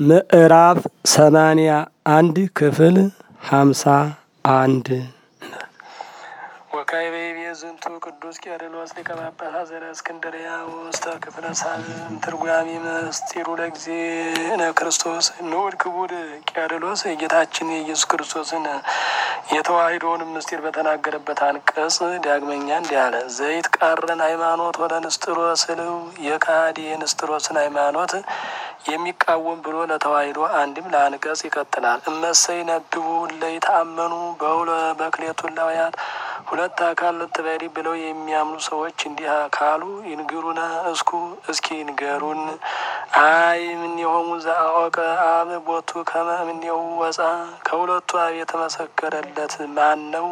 ምዕራፍ ሰማንያ አንድ ክፍል ሀምሳ አንድ ወካዕበ ይቤ ዝንቱ ቅዱስ ቄርሎስ ሊቀ ጳጳሳት ዘእስክንድርያ ውስተ ክፍለ ሳልም ትርጓሜ ምስጢሩ ለእግዚእነ ክርስቶስ ንዑድ ክቡር ቄርሎስ የጌታችን የኢየሱስ ክርስቶስን የተዋሕዶውን ምስጢር በተናገረበት አንቀጽ ዳግመኛ እንዲህ አለ። ዘይት ቃረን ሃይማኖት ወደ ንስጥሮስ ስልው የካዲ የንስጥሮስን ሃይማኖት የሚቃወም ብሎ ለተዋሕዶ አንድም ለአንቀጽ ይቀጥላል። እመሰይ ነብቡ ለይ ተአመኑ በሁለ በክሌቱ ላውያት ሁለት አካል ልትበሪ ብለው የሚያምኑ ሰዎች እንዲህ ካሉ ይንግሩነ እስኩ እስኪ ይንገሩን። አይ እምኔሆሙ ዘአወቀ አብ ቦቱ ከመ እምኔሁ ወፃ ከሁለቱ አብ የተመሰከረለት ማን ነው?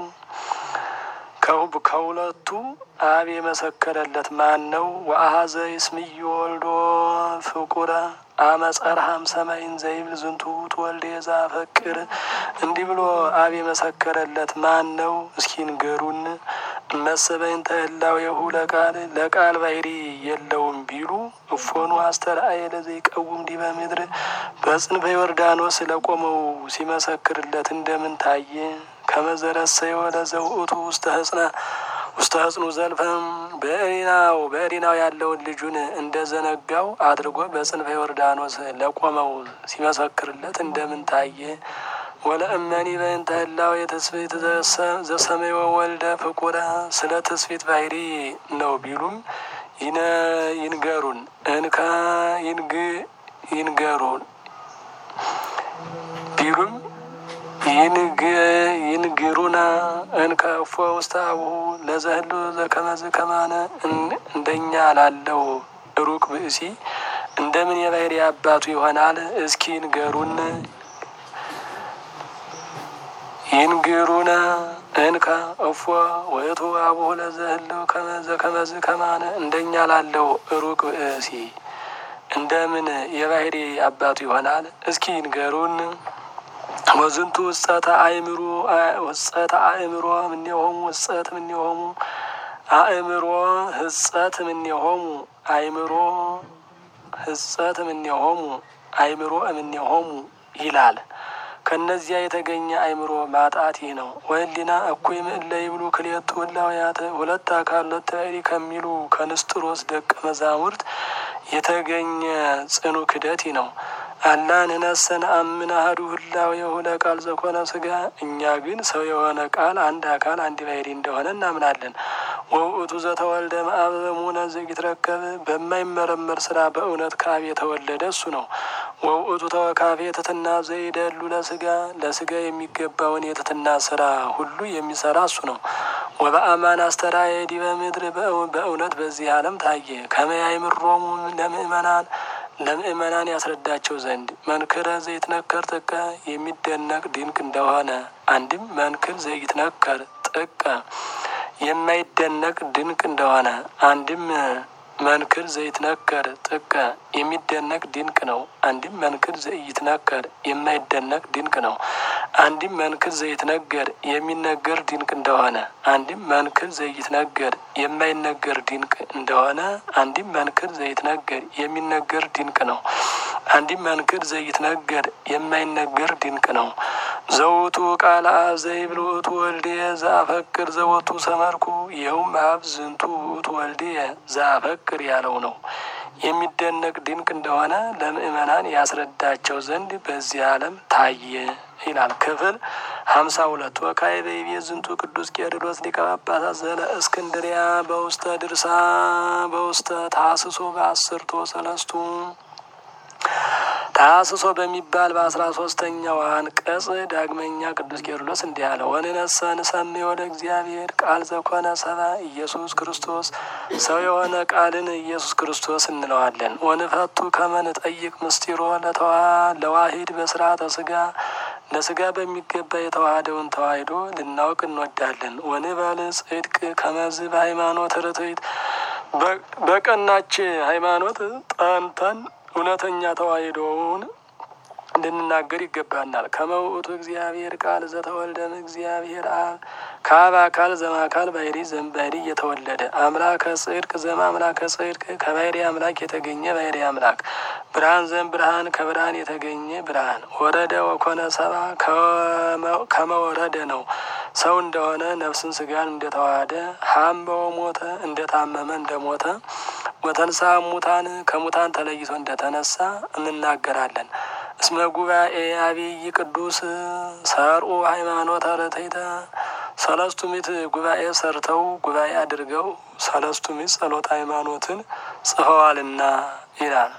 ከሁለቱ አብ የመሰከረለት ማን ነው? ወአኀዘ ይስምዮ ወልዶ ፍቁረ አመጸርሃም ሰማይን ዘይብል ዝንቱ ትወልደ ዘአፈቅር እንዲህ ብሎ አብ የመሰከረለት ማን ነው? እስኪ ንገሩን። እመሰበይን ተህላዌሁ ለቃል ለቃል ባህሪ የለውም ቢሉ እፎኑ አስተርአየ ለዘይቀውም ዲበ ምድር በጽንፈ ዮርዳኖስ ለቆመው ሲመሰክርለት እንደምን ታየ? ከመዘረሰዮ ለዘውእቱ ውስተ ህጽነ ውስተ ህጽኑ ዘልፈም በእሪናው በእሪናው ያለውን ልጁን እንደ ዘነጋው አድርጎ በጽንፈ ዮርዳኖስ ለቆመው ሲመሰክርለት እንደምን ታየ? ወለእመኒ በእንተ ህላዌ የትስብእት ዘሰመዮ ወልደ ፍቁረ ስለ ትስብእት ባህሪ ነው ቢሉም ይንገሩን እንከ ይንገሩን ቢሉም ይንግሩና እንከ እፎ ውስተ አቡሁ ለዘህሉ ዘከመዝ ከማነ እንደኛ ላለው ሩቅ ብእሲ እንደምን የባህሪ አባቱ ይሆናል? እስኪ ይንገሩን። ይንግሩና እንከ እፎ ውእቱ አቡሁ ለዘህሉ ዘከመዝ ከማነ እንደኛ ላለው ሩቅ ብእሲ እንደምን የባህሪ አባቱ ይሆናል? እስኪ ይንገሩን። ወዝንቱ ውጸተ አእምሮ ውጸተ አእምሮ እምኔሆሙ ውጸት እምኔሆሙ አእምሮ ህጸት እምኔሆሙ አእምሮ ህጸት እምኔሆሙ አእምሮ እምኔሆሙ ይላል። ከእነዚያ የተገኘ አእምሮ ማጣት ይህ ነው። ወህሊና እኩይ ምእለ ይብሉ ክልኤቱ ህላውያት ሁለት አካል ሁለት ባሕሪ ከሚሉ ከንስጥሮስ ደቀ መዛሙርት የተገኘ ጽኑ ክደት ይህ ነው። አላ ንሕነሰ ነአምን አሐዱ ህላዌሁ ለቃል ዘኮነ ሥጋ እኛ ግን ሰው የሆነ ቃል አንድ አካል አንድ ባሕሪ እንደሆነ እናምናለን። ወውእቱ ዘተወልደ እምአብ በእሙነ ዘኢትረከብ በማይመረመር ስራ በእውነት ከአብ የተወለደ እሱ ነው። ወውእቱ ተወካፌ ትሕትና ዘይደሉ ለሥጋ ለሥጋ የሚገባውን የትሕትና ስራ ሁሉ የሚሰራ እሱ ነው። ወበአማን አስተርአየ ዲበ ምድር በእውነት በዚህ ዓለም ታየ። ከመ ያእምሮሙ ለምእመናን ለምእመናን ያስረዳቸው ዘንድ መንክረ ዘይትነከር ጥቀ የሚደነቅ ድንቅ እንደሆነ አንድም መንክር ዘይትነከር ጥቀ የማይደነቅ ድንቅ እንደሆነ አንድም መንክር ዘይትነከር ጥቀ የሚደነቅ ድንቅ ነው። አንድም መንክር ዘይትነከር የማይደነቅ ድንቅ ነው። አንድም መንክር ዘይትነገር የሚነገር ድንቅ እንደሆነ አንድም መንክር ዘይትነገር የማይነገር ድንቅ እንደሆነ አንድም መንክር ዘይትነገር የሚነገር ድንቅ ነው። አንድም መንክር ዘይትነገር የማይነገር ድንቅ ነው። ዘውቱ ቃለ አብ ዘይብል ውእቱ ወልድየ ዘአፈቅር ዘወቱ ሰመርኩ ይኸውም አብ ዝንቱ ውእቱ ወልድየ ዘአፈቅር ያለው ነው። የሚደነቅ ድንቅ እንደሆነ ለምእመናን ያስረዳቸው ዘንድ በዚህ ዓለም ታየ ይላል። ክፍል ሀምሳ ሁለት ወካዕበ ይቤ ዝንቱ ቅዱስ ቄርሎስ ሊቀ ጳጳሳት ዘእስክንድርያ በውስተ ድርሳ በውስተ ታስሶ በአስርቶ ሰለስቱ ታስሶ በሚባል በአስራ ሶስተኛው አንቀጽ ዳግመኛ ቅዱስ ቄርሎስ እንዲህ አለ። ወንነሰ ንሰምዮ ለእግዚአብሔር ቃል ዘኮነ ሰባ ኢየሱስ ክርስቶስ ሰው የሆነ ቃልን ኢየሱስ ክርስቶስ እንለዋለን። ወንፈቱ ከመ ንጠይቅ ምስጢሮ ለዋሂድ በስርዓተ ስጋ ለስጋ በሚገባ የተዋህደውን ተዋሂዶ ልናውቅ እንወዳለን። ወንበል ጽድቅ ከመዝ በሃይማኖት ርትዕት በቀናች ሃይማኖት ጠንተን እውነተኛ ተዋሂዶውን እንድንናገር ይገባናል። ከመውእቱ እግዚአብሔር ቃል ዘተወልደም እግዚአብሔር አብ ከአብ አካል ዘማካል ባሕሪ ዘእምባሕሪ እየተወለደ አምላከ ጽድቅ ዘም አምላከ ጽድቅ ከባሕሪ አምላክ የተገኘ ባሕሪ አምላክ ብርሃን ዘም ብርሃን ከብርሃን የተገኘ ብርሃን ወረደ ወኮነ ሰባ ከመወረደ ነው ሰው እንደሆነ ነፍስን ስጋን እንደተዋሃደ ሀመው ሞተ እንደታመመ እንደሞተ ወተንሳ ሙታን ከሙታን ተለይቶ እንደተነሳ እንናገራለን። እስመ ጉባኤ አብይ ቅዱስ ሰርኡ ሃይማኖት አረተይተ ሰለስቱ ምዕት ጉባኤ ሰርተው ጉባኤ አድርገው ሰለስቱ ምዕት ጸሎት ሃይማኖትን ጽፈዋልና ይላል።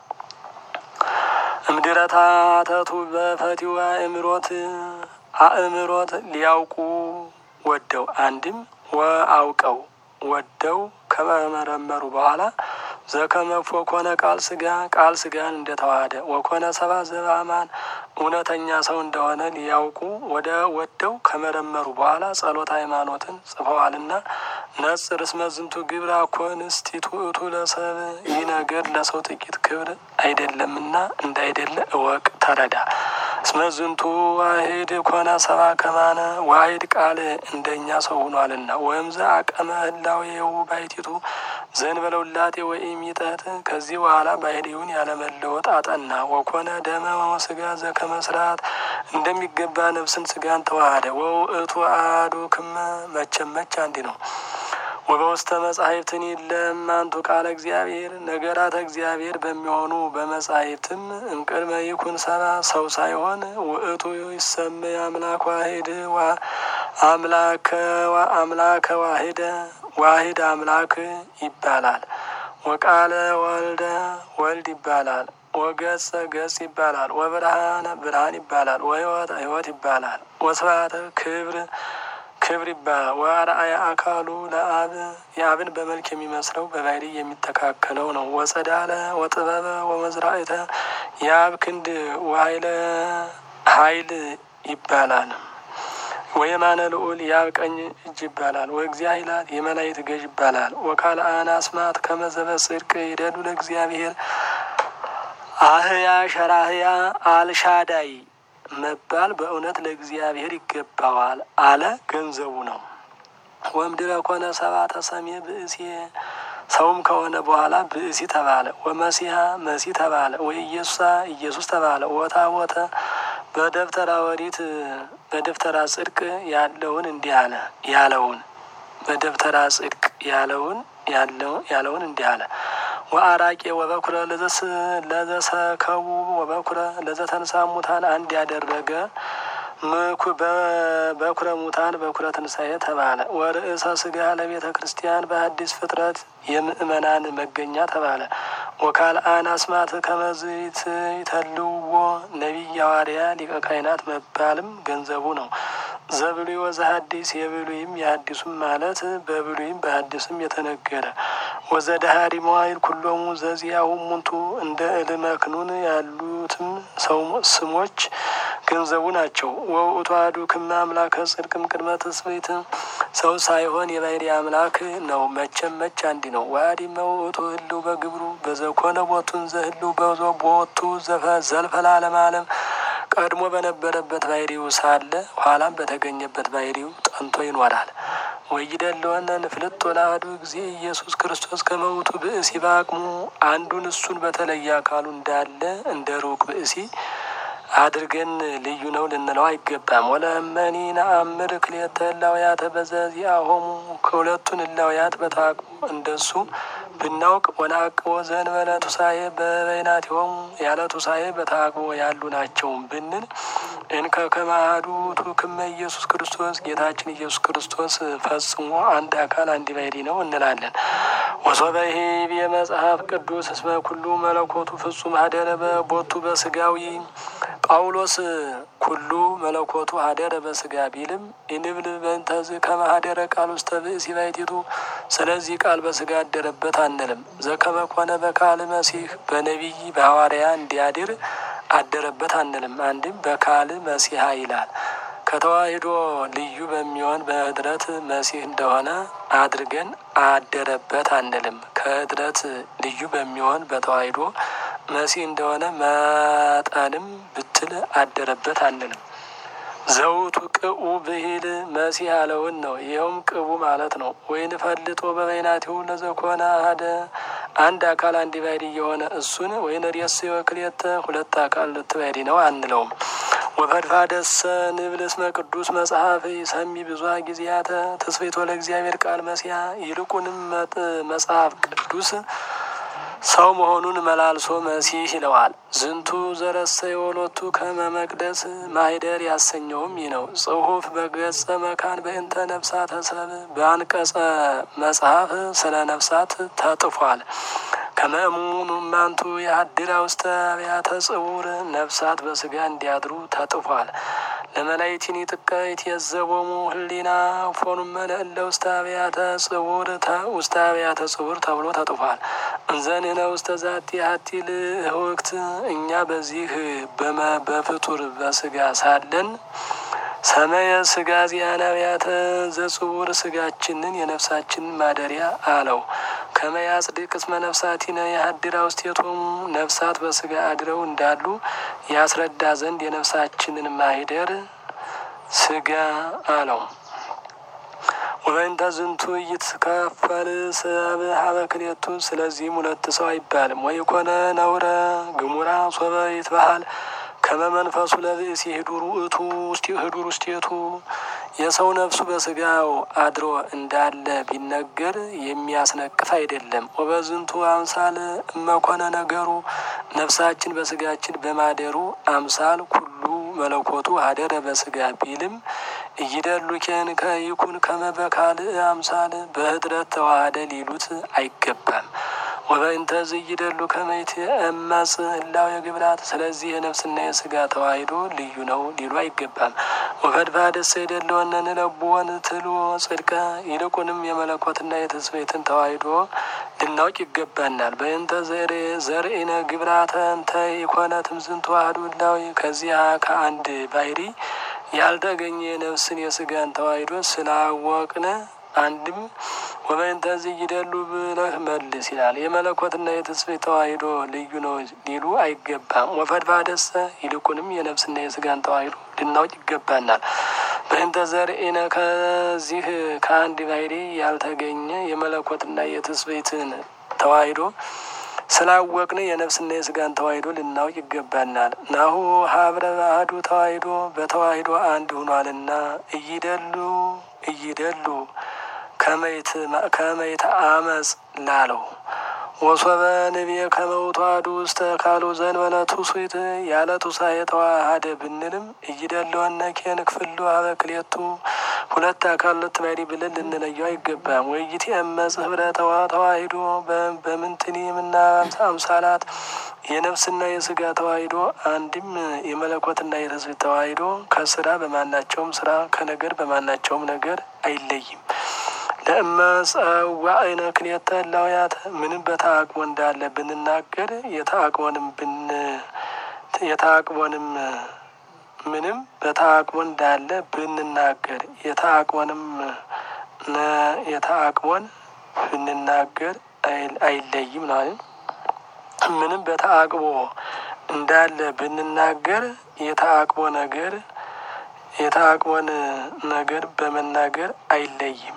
እምድረታተቱ በፈቲዋ እምሮት አእምሮት ሊያውቁ ወደው አንድም ወአውቀው ወደው ከመመረመሩ በኋላ ዘከመፎ ኮነ ቃል ስጋ ቃል ስጋን እንደተዋሃደ ወኮነ ሰባ ዘበአማን እውነተኛ ሰው እንደሆነ ሊያውቁ ወደ ወደው ከመረመሩ በኋላ ጸሎት ሃይማኖትን ጽፈዋልና ነጽር እስመ ዝንቱ ግብር አኮንስቲቱ እቱ ለሰብ ይህ ነገር ለሰው ጥቂት ክብር አይደለምና እንዳይደለ እወቅ ተረዳ። እስመ ዝንቱ ዋሂድ ኮነ ሰባ ከማነ ዋሂድ ቃል እንደኛ ሰው ሆኗልና ወይም ዘ አቀመ ህላዌው ባይቲቱ ዘእንበለ ውላጤ ወኢም ይጠት ከዚህ በኋላ ባህሪውን ያለመለወጥ አጠና። ወኮነ ደመ ስጋ ዘከመስራት እንደሚገባ ነፍስን ስጋን ተዋሃደ። ወውእቱ አሐዱ ክመ መቼም መች አንዲ ነው። ወበውስተ መጻሕፍትን የለም አንቱ ቃለ እግዚአብሔር ነገራተ እግዚአብሔር በሚሆኑ በመጻሕፍትም እምቅድመ ይኩን ሰባ ሰው ሳይሆን ውእቱ ይሰመይ አምላክ ዋሂድ አምላከ ዋሂደ ዋሂድ አምላክ ይባላል። ወቃለ ወልደ ወልድ ይባላል። ወገጸ ገጽ ይባላል። ወብርሃነ ብርሃን ይባላል። ወሕይወት ሕይወት ይባላል። ወስብሐተ ክብር ክብር ይባላል። ወአርአያ አካሉ ለአብ የአብን በመልክ የሚመስለው በባህሪ የሚተካከለው ነው። ወጸዳለ ወጥበበ ወመዝራእተ የአብ ክንድ ወኃይለ ኃይል ይባላል። ወየማነ ልዑል የአብ ቀኝ እጅ ይባላል። ወእግዚአ ኃይላት የመላእክት ገዥ ይባላል። ወካልአነ አስማት ከመዘበ ጽድቅ ይደሉ ለእግዚአብሔር አህያ ሸራህያ አልሻዳይ መባል በእውነት ለእግዚአብሔር ይገባዋል አለ ገንዘቡ ነው። ወምድረ ኮነ ሰባተ ሰሜ ብእሲ ሰውም ከሆነ በኋላ ብእሲ ተባለ። ወመሲሐ መሲ ተባለ። ወኢየሱሳ ኢየሱስ ተባለ። ወታቦተ በደብተራ ወሪት በደብተራ ጽድቅ ያለውን እንዲህ አለ ያለውን በደብተራ ጽድቅ ያለውን ያለውን እንዲህ አለ ወአራቄ ወበኩረ ለዘሰከቡ ወበኩረ ለዘተንሳ ሙታን አንድ ያደረገ በኩረ ሙታን በኩረ ትንሣኤ ተባለ። ወርእሰ ስጋ ለቤተ ክርስቲያን በአዲስ ፍጥረት የምእመናን መገኛ ተባለ። ወካልአን አስማት ከመዝት ይተልዎ ነቢይ ሐዋርያ ሊቀ ካህናት መባልም ገንዘቡ ነው። ዘብሉይ ወዘሐዲስ የብሉይም የሐዲሱም ማለት በብሉይም በሐዲስም የተነገረ ወዘዳሃሪ መዋይል ኩሎሙ ዘዚያሁ ሙንቱ እንደ እልመክኑን ያሉትም ሰው ስሞች ገንዘቡ ናቸው። ወውእቱ አሐዱ ክመ አምላከ ጽድቅም ቅድመ ትስብእት ሰው ሳይሆን የባሕሪ አምላክ ነው። መቼም መች አንዲ ነው። ዋዲ መውእቱ ህልው በግብሩ በዘኮነ ቦቱን ዘህልው በዞ ቦቱ ዘልፈላ ለማለም ቀድሞ በነበረበት ባሕሪው ሳለ ኋላም በተገኘበት ባሕሪው ጠንቶ ይኖራል። ወይደለወነ ንፍልጥ ለአሐዱ ጊዜ ኢየሱስ ክርስቶስ ከመውቱ ብእሲ በአቅሙ አንዱን እሱን በተለየ አካሉ እንዳለ እንደ ሩቅ ብእሲ አድርገን ልዩ ነው ልንለው አይገባም። ወለመኒ ነአምር ክልኤተ እላውያተ በዘዚአሆሙ ከሁለቱን እላውያት በታቅቦ እንደሱ ብናውቅ ወነአቅቦ ዘእንበለ ቱሳኤ በበይናቲሆሙ ያለ ቱሳኤ በታቅቦ ያሉ ናቸውም ብንል እንከ ከመ አሐዱ ውእቱ ክመ ኢየሱስ ክርስቶስ ጌታችን ኢየሱስ ክርስቶስ ፈጽሞ አንድ አካል አንድ ባሕርይ ነው እንላለን። ወሶበ ይሄብ የመጽሐፍ ቅዱስ እስመ ኩሉ መለኮቱ ፍጹም ሀደረ በቦቱ በስጋዊ ጳውሎስ ኩሉ መለኮቱ ሀደረ በስጋ ቢልም ኢንብል በእንተዝ ከመ ሀደረ ቃል ውስተ ብእሲ ባሕቲቱ ስለዚህ ቃል በስጋ አደረበት አንልም። ዘከመ ኮነ በካል መሲህ በነቢይ በሐዋርያ እንዲያድር አደረበት አንልም። አንድም በካል መሲሐ ይላል። ከተዋሂዶ ልዩ በሚሆን በህድረት መሲህ እንደሆነ አድርገን አደረበት አንልም። ከህድረት ልዩ በሚሆን በተዋሂዶ መሲህ እንደሆነ መጠንም ብት ብትል አደረበት አንልም። ዘውቱ ቅኡ ብሂል መሲህ ያለውን ነው። ይኸውም ቅቡ ማለት ነው። ወይን ፈልጦ በበይናቲሁ ለዘኮነ አሐደ አንድ አካል አንድ ባሕሪ የሆነ እሱን ወይን ሬስ ክልኤተ ሁለት አካል ሁለት ባሕሪ ነው አንለውም። ወፈድፋደሰ ንብል እስመ ቅዱስ መጽሐፍ ሰሚ ብዙ ጊዜያተ ተስፌቶ ለእግዚአብሔር ቃል መሲያ ይልቁንም መጽሐፍ ቅዱስ ሰው መሆኑን መላልሶ መሲህ ይለዋል። ዝንቱ ዘረሰ የወሎቱ ከመ መቅደስ ማኅደር ያሰኘውም ይህ ነው። ጽሑፍ በገጸ መካን በእንተ ነፍሳተ ሰብ በአንቀጸ መጽሐፍ ስለ ነፍሳት ተጥፏል። ከመእሙኑ ማንቱ የሀድራ ውስተ አብያተ ጽውር ነፍሳት በስጋ እንዲያድሩ ተጥፏል። ለመላይቲኒ ጥቀይት የዘቦሙ ህሊና ፎኑመ ለእለ ውስተ አብያተ ጽውር ውስተ አብያተ ጽውር ተብሎ ተጥፏል። እንዘንህነ ውስተ ዛቲ ሀቲ ልህወክት እኛ በዚህ በፍጡር በስጋ ሳለን ሰመየ ስጋ ዚያን አብያተ ዘጽውር ስጋችንን የነፍሳችንን ማደሪያ አለው። ከመያጽድቅ እስመ ነፍሳቲነ የሀድራ ውስቴቶሙ ነፍሳት በስጋ አድረው እንዳሉ ያስረዳ ዘንድ የነፍሳችንን ማሂደር ስጋ አለው። ወበእንተ ዝንቱ ይትከፈል ሰብ ሀበ ክልኤቱ ስለዚህም ሁለት ሰው አይባልም። ወይኮነ ነውረ ግሙራ ሶበ ይትበሃል ከመ መንፈሱ ለብእሲ ህዱር ውእቱ ህዱር ውስቴቱ የሰው ነፍሱ በስጋው አድሮ እንዳለ ቢነገር የሚያስነቅፍ አይደለም። ወበዝንቱ አምሳል እመኮነ ነገሩ ነፍሳችን በስጋችን በማደሩ አምሳል ኩሉ መለኮቱ ሀደረ በስጋ ቢልም እይደሉ ኬን ከይኩን ከመበካልእ አምሳል በህድረት ተዋህደ ሊሉት አይገባም። ወበእንተ ዝይደሉ ከመይት እመጽ እላው የግብራት ስለዚህ የነፍስና የስጋ ተዋሂዶ ልዩ ነው ሊሉ አይገባም። ወፈድፋደሰ የደለወነ ንለብዎን ትሉ ጽድቀ ይልቁንም የመለኮትና የትስብእትን ተዋሂዶ ልናውቅ ይገባናል። በእንተ ዘርኢነ ግብራተ እንተ ኢኮነ ትምዝንቱ አሐዱ እላዊ ከዚያ ከአንድ ባሕሪ ያልተገኘ የነፍስን የስጋን ተዋሂዶ ስላወቅነ አንድም ወበእንተ ዝይደሉ ብለህ መልስ ይላል። የመለኮትና የትስብእት ተዋሂዶ ልዩ ነው ሊሉ አይገባም። ወፈድፋደሰ ይልቁንም የነፍስና የስጋን ተዋሂዶ ልናውቅ ይገባናል። በእንተ ዘርኢነ ከዚህ ከአንድ ባሕሪ ያልተገኘ የመለኮትና የትስብእትን ተዋሂዶ ስላወቅን የነፍስና የስጋን ተዋሂዶ ልናውቅ ይገባናል። ናሁ ሀብረ ባህዱ ተዋሂዶ በተዋሂዶ አንድ ሆኗልና እይደሉ እይደሉ ከመይተ አመፅ ላለው ወሶበ ንቤ ከመውቷዱ ውስተ ካሉ ዘንበለ ትውስት ያለ ቱሳኤ ተዋሃደ ብንልም እይደለወነ ኬን ክፍሉ ሀበ ክልኤቱ ሁለት አካል ሁለት ባሕሪ ብለን ልንለየው አይገባም። ወይት የመጽ ህብረተዋ ተዋሂዶ በምንትኒ ምና አምሳላት የነፍስና የስጋ ተዋሂዶ አንድም የመለኮትና የትስብእት ተዋሂዶ ከስራ በማናቸውም ስራ ከነገር በማናቸውም ነገር አይለይም። ለእመጸዋዕነ ክልኤተ እላውያተ ምንም በተአቅቦ እንዳለ ብንናገር የተአቅቦንም ብን የተአቅቦንም ምንም በተአቅቦ እንዳለ ብንናገር የተአቅቦንም የተአቅቦን ብንናገር አይለይም ነው። ምንም በተአቅቦ እንዳለ ብንናገር የተአቅቦ ነገር የተአቅቦን ነገር በመናገር አይለይም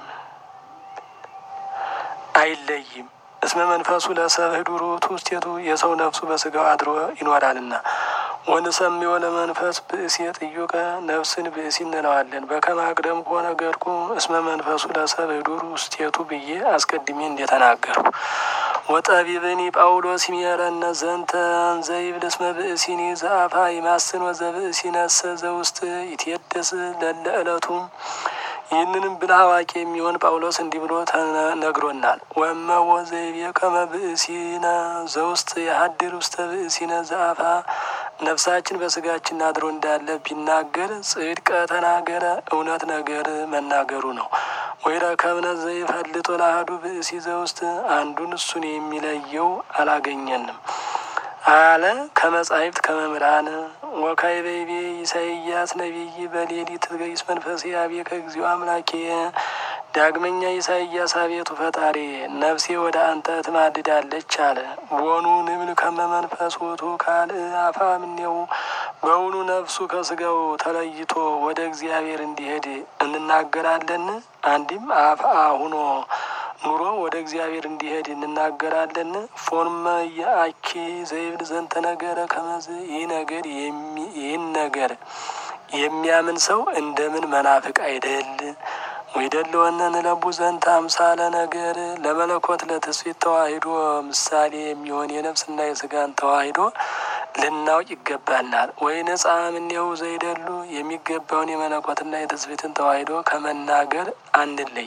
አይለይም። እስመ መንፈሱ ለሰብ ህዱር ውእቱ ውስቴቱ የሰው ነፍሱ በስጋው አድሮ ይኖራልና። ወንሰምዮ ለመንፈስ ብእሲ ጥዩቀ ነፍስን ብእሲ እንለዋለን። በከመ አቅደም ከሆነ ገድኩ እስመ መንፈሱ ለሰብ ህዱር ውስቴቱ ብዬ አስቀድሜ እንደተናገርኩ ወጠቢብኒ ጳውሎስ ይሜረነ ዘንተ ዘይብል እስመ ብእሲኒ ዘአፋ ይማስን ወዘብእሲ ነሰ ዘውስጥ ይትየደስ ለለ ዕለቱም ይህንንም ብልህ አዋቂ የሚሆን ጳውሎስ እንዲህ ብሎ ተነግሮናል። ወመወ ዘይቤ ከመ ብእሲነ ዘውስጥ የሀድር ውስተ ብእሲነ ዘአፋ ነፍሳችን በስጋችን አድሮ እንዳለ ቢናገር ጽድቀ ተናገረ እውነት ነገር መናገሩ ነው። ወይረከብነ ዘይፈልጦ ለአሐዱ ብእሲ ዘውስጥ አንዱን እሱን የሚለየው አላገኘንም አለ ከመጻሕፍት ከመምህራን ወካዕበይቤ ኢሳይያስ ነቢይ በሌሊት ገይስ መንፈሴ አቤከ እግዚኦ አምላኬ። ዳግመኛ ኢሳይያስ አቤቱ ፈጣሪ ነፍሴ ወደ አንተ ትማልዳለች አለ። ቦኑ ንብል ከመ መንፈስ ውእቱ ካልእ አፋ እምኔው በውኑ ነፍሱ ከስጋው ተለይቶ ወደ እግዚአብሔር እንዲሄድ እንናገራለን? አንድም አፍአ ሁኖ ኑሮ ወደ እግዚአብሔር እንዲሄድ እንናገራለን? ፎርመ የአኪ ዘይብል ዘንተ ነገረ ከመዝ ይህ ነገር ይህን ነገር የሚያምን ሰው እንደምን መናፍቅ አይደል? ወይደለወነ ንለቡ ዘንተ አምሳለ ነገር ለመለኮት ለትስፊት ተዋሂዶ ምሳሌ የሚሆን የነፍስና የስጋን ተዋሂዶ ልናውቅ ይገባናል። ወይ ነጻ ምኔው ዘይደሉ የሚገባውን የመለኮትና የትስፊትን ተዋሂዶ ከመናገር አንለይ።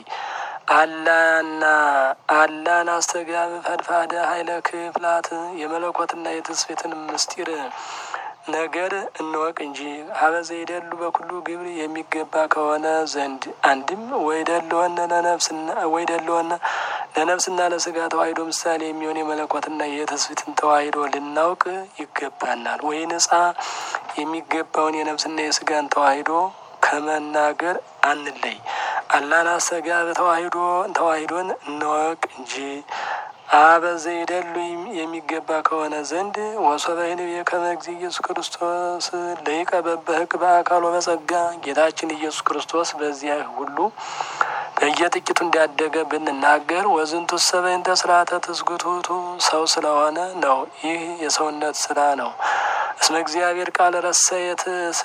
አላና አላን አስተጋብ ፈድፋደ ኃይለ ክፍላት የመለኮትና የትስፊትን ምስጢር ነገር እንወቅ እንጂ ሀበዘ ይደሉ በኩሉ ግብር የሚገባ ከሆነ ዘንድ አንድም ወይደለወነ ለነፍስና ወይደለወነ ለነፍስና ለስጋ ተዋሂዶ ምሳሌ የሚሆን የመለኮትና የትስፊትን ተዋሂዶ ልናውቅ ይገባናል። ወይ ነጻ የሚገባውን የነፍስና የስጋን ተዋሂዶ ከመናገር አንለይ። አላን አሰጋ በተዋሂዶ ተዋሂዶን እንወቅ እንጂ አበዘ ይደሉ የሚገባ ከሆነ ዘንድ ወሶበ ይንቤ ከመ እግዚእ ኢየሱስ ክርስቶስ ለይቀ በበህቅ በአካሎ በጸጋ ጌታችን ኢየሱስ ክርስቶስ በዚያ ሁሉ በየጥቂቱ እንዳደገ ብንናገር ወዝንቱ ሰበይንተ ስርዓተ ትስጉቱቱ ሰው ስለሆነ ነው። ይህ የሰውነት ስራ ነው። እስመ እግዚአብሔር ቃል ረሰየ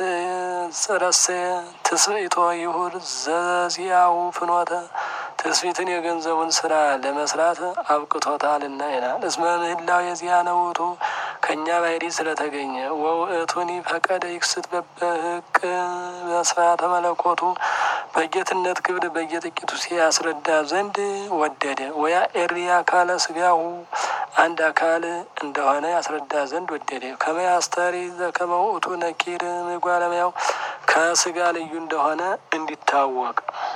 ረሰየ ትስብእቶ ይሁር ዘዚያው ፍኖተ ትስፊትን የገንዘቡን ስራ ለመስራት አብቅቶታልና ይላል። እስመ ምህላው የዚያ ነውቱ ከእኛ ባሕሪ ስለተገኘ ወውእቱኒ ፈቀደ ይክስት በበህቅ በስፋተ መለኮቱ በጌትነት ክብር በየጥቂቱ ሲያስረዳ ዘንድ ወደደ። ወያ ኤሪ አካለ ስጋሁ አንድ አካል እንደሆነ ያስረዳ ዘንድ ወደደ። ከመያስተሪ ዘከመ ውእቱ ነኪር ምጓለሚያው ከስጋ ልዩ እንደሆነ እንዲታወቅ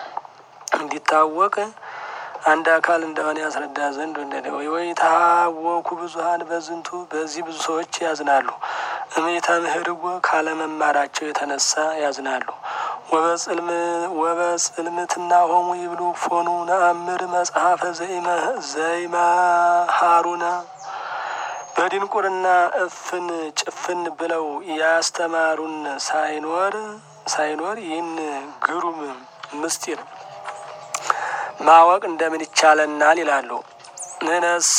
እንዲታወቅ አንድ አካል እንደሆነ ያስረዳ ዘንድ ወደደ። ወይ ወይ ታወኩ ብዙሀን በዝንቱ በዚህ ብዙ ሰዎች ያዝናሉ። እሜታ ምህርዎ ካለመማራቸው የተነሳ ያዝናሉ። ወበጽልምትና ሆሙ ይብሉ ፎኑ ነአምር መጽሐፈ ዘይመሃሩነ በድንቁርና እፍን ጭፍን ብለው ያስተማሩን ሳይኖር ሳይኖር ይህን ግሩም ምስጢር ማወቅ እንደምን ይቻለናል ይላሉ። ንነሰ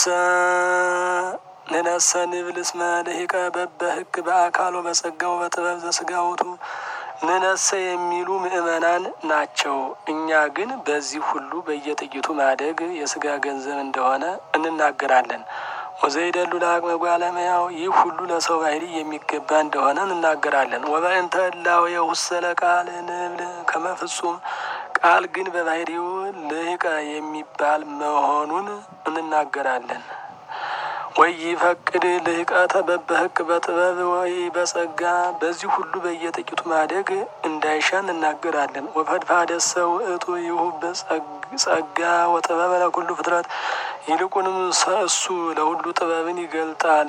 ንነሰ ንብል እስመ ልሂቀ በበህግ በአካሎ በጸጋው በጥበብ ዘስጋውቱ ንነሰ የሚሉ ምእመናን ናቸው። እኛ ግን በዚህ ሁሉ በየጥቂቱ ማደግ የስጋ ገንዘብ እንደሆነ እንናገራለን። ወዘይደሉ ለአቅመ ጓለመያው ይህ ሁሉ ለሰው ባሕሪ የሚገባ እንደሆነ እንናገራለን። ወበእንተ እላዌ ውሰለ ቃል ንብል ከመፍጹም ቃል ግን በባሕሪው ልሂቀ የሚባል መሆኑን እንናገራለን። ወይ ይፈቅድ ልህቀተ በበህቅ በጥበብ ወይ በጸጋ በዚህ ሁሉ በየጥቂቱ ማደግ እንዳይሻ እንናገራለን። ወፈድፋደሰ ውእቱ ይሁብ ጸጋ ወጥበበ ለኩሉ ፍጥረት ይልቁንም እሱ ለሁሉ ጥበብን ይገልጣል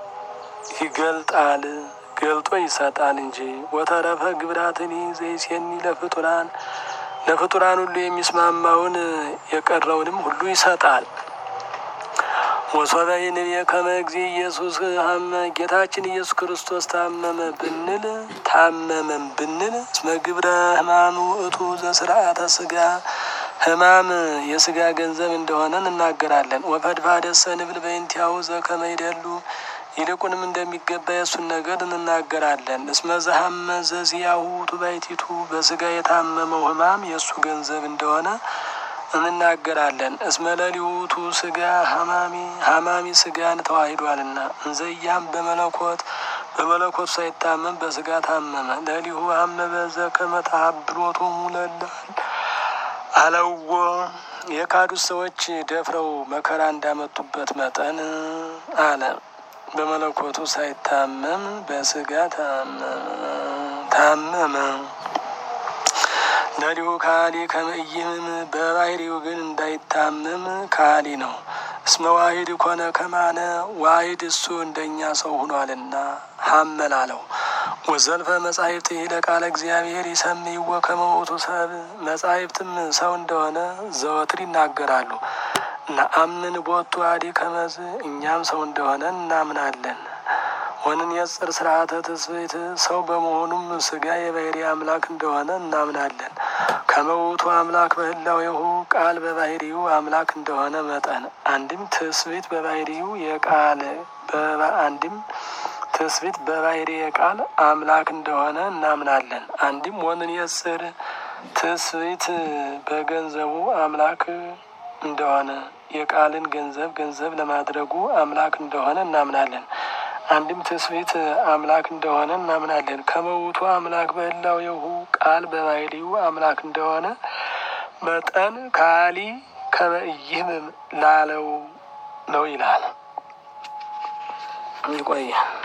ይገልጣል ገልጦ ይሰጣል እንጂ ወተረፈ ግብራትኒ ዘይሴኒ ለፍጡራን ለፍጡራን ሁሉ የሚስማማውን የቀረውንም ሁሉ ይሰጣል። ወሶበ ይንቤ ከመ እግዚእ ኢየሱስ ሀመ ጌታችን ኢየሱስ ክርስቶስ ታመመ ብንል ታመመም ብንል እስመ ግብረ ሕማም ውእቱ ዘስርዓተ ስጋ ሕማም የስጋ ገንዘብ እንደሆነ እንናገራለን። ወፈድፋደሰ ንብል በእንቲአሁ ዘከመ ይደሉ ይልቁንም እንደሚገባ የእሱን ነገር እንናገራለን። እስመ ዘሀመ ዘዚያሁ ውእቱ ባሕቲቱ በስጋ የታመመው ሕማም የእሱ ገንዘብ እንደሆነ እንናገራለን። እስመ ለሊሁቱ ስጋ ሀማሚ ሀማሚ ስጋን ተዋሂዷልና እንዘያም በመለኮት በመለኮት ሳይታመም በስጋ ታመመ። ለሊሁ አመበ ዘከመ ተሀብሎቱ ሙለላል አለዎ የካዱት ሰዎች ደፍረው መከራ እንዳመጡበት መጠን አለ። በመለኮቱ ሳይታመም በስጋ ታመመ። ለሊሁ ካሊ ከመይምም በባህሪው ግን እንዳይታመም ካሊ ነው። እስመ ዋሂድ ኮነ ከማነ ዋሂድ እሱ እንደኛ ሰው ሆኗልና ሀመላለው ወዘልፈ መጻሕፍት ለቃለ እግዚአብሔር ይሰምይዎ ከመ ውእቱ ሰብ መጻሕፍትም ሰው እንደሆነ ዘወትር ይናገራሉ። ነአምን ቦቱ አዲ ከመዝ እኛም ሰው እንደሆነ እናምናለን። ወንን የጽር ስርዓተ ትስብእት ሰው በመሆኑም ስጋ የባህሪ አምላክ እንደሆነ እናምናለን። ከመውቱ አምላክ በህላዌሁ ቃል በባህሪው አምላክ እንደሆነ መጠን አንድም ትስብእት በባህሪው የቃል አንድም ትስብእት በባህሪ የቃል አምላክ እንደሆነ እናምናለን። አንድም ወንን የጽር ትስብእት በገንዘቡ አምላክ እንደሆነ የቃልን ገንዘብ ገንዘብ ለማድረጉ አምላክ እንደሆነ እናምናለን። አንድም ትስብእት አምላክ እንደሆነ እናምናለን። ከመውቱ አምላክ በህላዌሁ ቃል በባህሪው አምላክ እንደሆነ መጠን ካሊ ከመእይህም ላለው ነው ይላል። ይቆየ